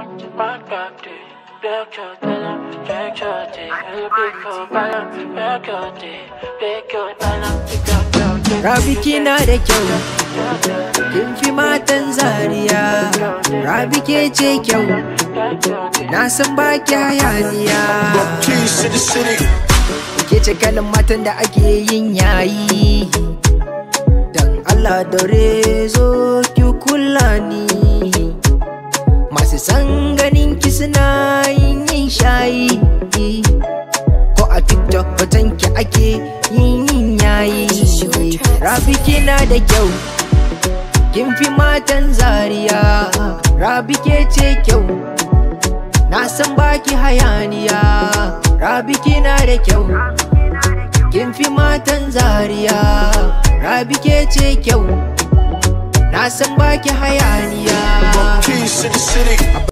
Rabi kina da kyau, kin fi matan zariya. Rabi ke ce kyau, na san ba ki hayaniya. Keys to the city. Ke ce kalan matan da ake yin yayi. Dan Allah daure zo ki kula ni. Masu san ganin ki suna yin yin shayi. Ko a TikTok hoton ki ake yin yin yayi. Rabi kina da kyau. Kin fi matan zariya. Rabi ke ce kyau. Na san baki hayaniya. Rabi kina da kyau. Kin fi matan zariya. Rabi ke ce kyau. Na san baki hayaniya. Keys to the city.